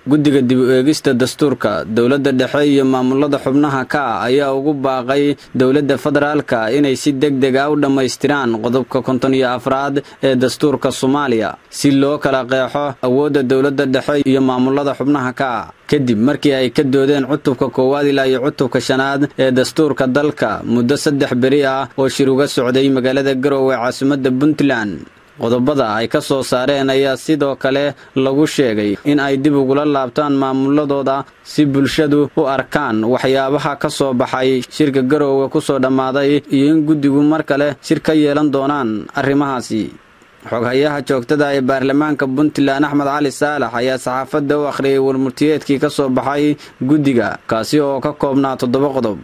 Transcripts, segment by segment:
guddiga dib u eegista dastuurka dowladda dhexe iyo maamulada xubnaha ka ah ayaa ugu baaqay dowladda federaalka inay si deg deg ah u dhammaystiraan qodobka konton iyo afraad ee dastuurka soomaaliya si loo kala qeexo awoodda dowladda dhexe iyo maamulada xubnaha ka ah kadib markii ay ka doodeen cutubka koowaad ilaa iyo cutubka shanaad ee dastuurka dalka muddo saddex beri ah oo shir uga socday magaalada garowe caasimadda puntland qodobada ay ka soo saareen ayaa sidoo kale lagu sheegay in ay dib ugula laabtaan maamuladooda si bulshadu u arkaan waxyaabaha ka soo baxay shirka garoowe ku soo dhammaaday iyo in guddigu mar kale shir ka yeelan doonaan arrimahaasi xoghayaha joogtada ee baarlamaanka puntland axmed cali saalax ayaa saxaafadda u akhriyay warmurtiyeedkii ka soo baxay guddiga kaasi oo ka koobnaa toddoba qodob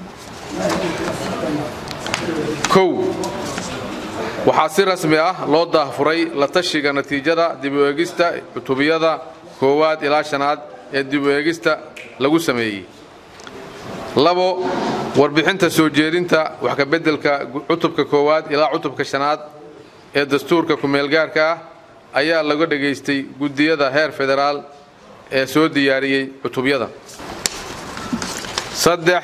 waxaa si rasmi ah loo daahfuray la tashiga natiijada dib u eegista cutubiyada koowaad ilaa shanaad ee dib u eegista lagu sameeyey labo warbixinta soo jeedinta wax ka beddelka cutubka koowaad ilaa cutubka shanaad ee dastuurka ku-meelgaarka ah ayaa laga dhegaystay guddiyada heer federaal ee soo diyaariyey cutubyada saddex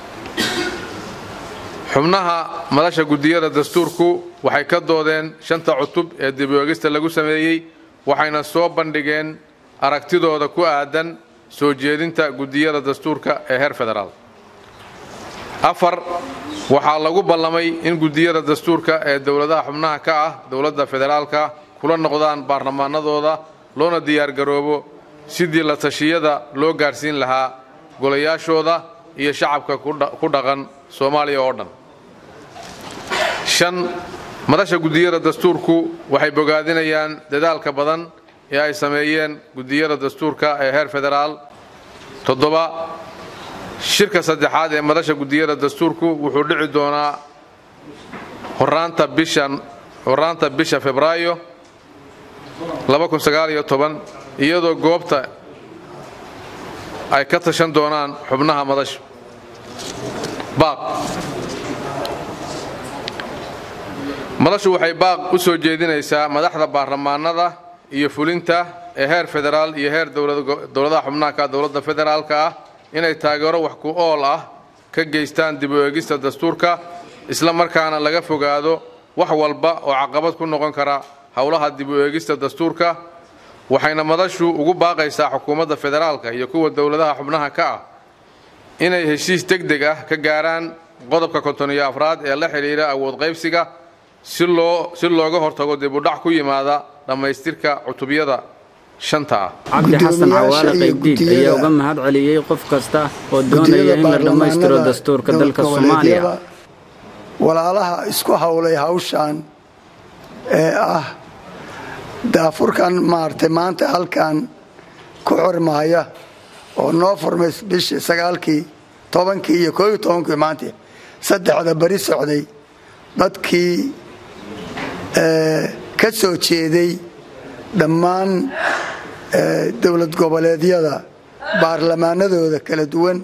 xubnaha madasha guddiyada dastuurku waxay ka doodeen shanta cutub ee dib u eegista lagu sameeyey waxayna soo bandhigeen aragtidooda ku aadan soo jeedinta guddiyada dastuurka ee heer federaal afar waxaa lagu ballamay in guddiyada dastuurka ee dowladaha xubnaha ka ah dowladda federaalka kula noqdaan baarlamaanadooda loona diyaargaroobo sidii la tashiyada loo gaarsiin lahaa golayaashooda iyo shacabka ku dhaqan soomaaliya oo dhan shan madasha guddiyada dastuurku waxay bogaadinayaan dadaalka badan ee ay sameeyeen guddiyada dastuurka ee heer federaal toddoba shirka saddexaad ee madasha guddiyada dastuurku wuxuu dhici doonaa horaanta bisha febraayo iyadoo goobta ay ka tashan doonaan xubnaha madasha baaq madashu waxay baaq u soo jeedinaysaa madaxda baarlamaanada iyo fulinta ee heer federaal iyo heer dowladaha xubnaha ka dowladda federaalka ah inay taageero wax ku ool ah ka geystaan dib u eegista dastuurka isla markaana laga fogaado wax walba oo caqabad ku noqon kara howlaha dib u eegista dastuurka waxayna madashu ugu baaqaysaa xukuumadda federaalka iyo kuwa dowladaha xubnaha ka ah inay heshiis deg deg ah ka gaaraan qodobka konton iyo afraad ee la xidhiidha awood qaybsiga si looga hortago dibudhac ku yimaada dhammaystirka cutubyada shanta ah cabdi xasan cawaale qaybdiid ayaa uga mahad celiyey qof kasta oo doonaya in la dhammaystiro dastuurka dalka soomaaliya walaalaha isku howlay hawshan ee ah daafurkan maaragtay maanta halkan ku xormahaya oo noo furmay bishii sagaalkii tobankii iyo kooiyo tobankii maanta saddexda beri socday dadkii ka soo jeeday dhammaan dowlad goboleedyada baarlamaanadooda kala duwan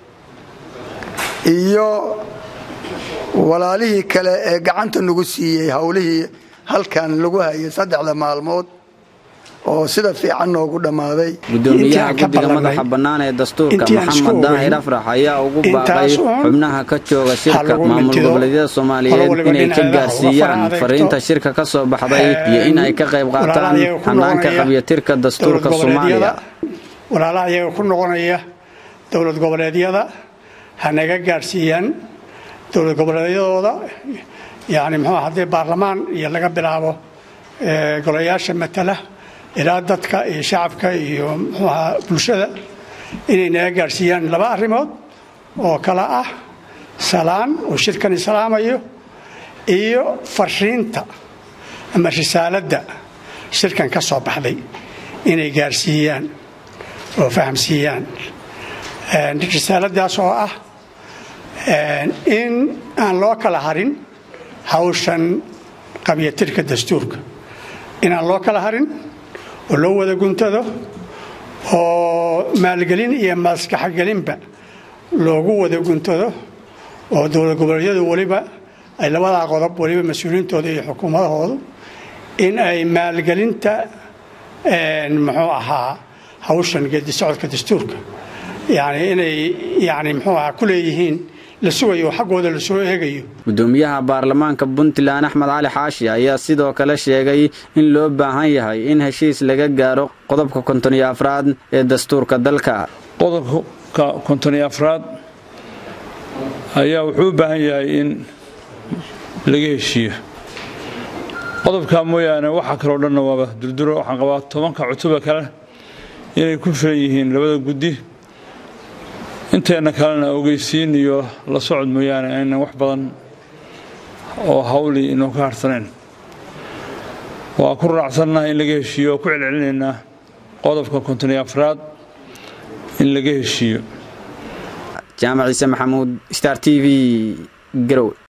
iyo walaalihii kale ee gacanta nagu siiyey howlihii halkan lagu hayay saddexda maalmood oo sida fiican noogu dhammaaday gudoomiyaha guddiga madaxa bannaan ee dastuurka maxamed daahir afrax ayaa ugu baaqay xubnaha ka jooga shirka maamul goboleedyada soomaaliyeed inay ka gaarsiiyaan fariinta shirka ka soo baxday iyo in ay ka qayb qaataan hanaanka qabyatirka dastuurka soomaaliya walaalaha iyaga ku noqonaya dowlad goboleedyada ha naga gaarsiiyaan dowlad goboleedyadooda yani muxuu haddii baarlamaan iyo laga bilaabo golayaasha matala ilaa dadka iyo shacabka iyo muxuuaha bulshada inay naga gaarsiiyaan laba arrimood oo kale ah salaan oo shirkani salaamayo iyo fariinta ama risaaladda shirkan ka soo baxday inay gaarsiiyaan oo fahamsiiyaan risaaladaas oo ah in aan loo kala harin hawshan qabyatirka dastuurka inaan loo kala harin oo loo wada guntado oo maalgelin iyo maskaxgelinba loogu wada guntado oo dowlad goboleedyadu weliba ay labadaa qodob weliba mas-uuliyiintooda iyo xukuumadahoodu in ay maalgelinta muxuu ahaa hawshan geedi socodka dastuurka yani inay yani muxuu aha ku leeyihiin la sugayo xaggooda la soo eegayo gudoomiyaha baarlamaanka puntland axmed cali xaashi ayaa sidoo kale sheegay in loo baahan yahay in heshiis laga gaaro qodobka konton iyo afraad ee dastuurka dalka qodobka konton iyo afraad ayaa wuxuu u baahan yahay in laga heshiiyo qodobkaa mooyaane waxa kaloo dhanna waaba durduro waxaan qabaa tobanka cutuba kale inay ku filan yihiin labada guddi inteenna kalena ogeysiin iyo la socod mooyaane aynan wax badan oo hawli inoo ka harhsanayn waa ku raacsannaha in laga heshiiyo oo ku celcelinaynaa qodobka konton iyo afraad in laga heshiiyo jaamac ciise maxamuud star t v garowe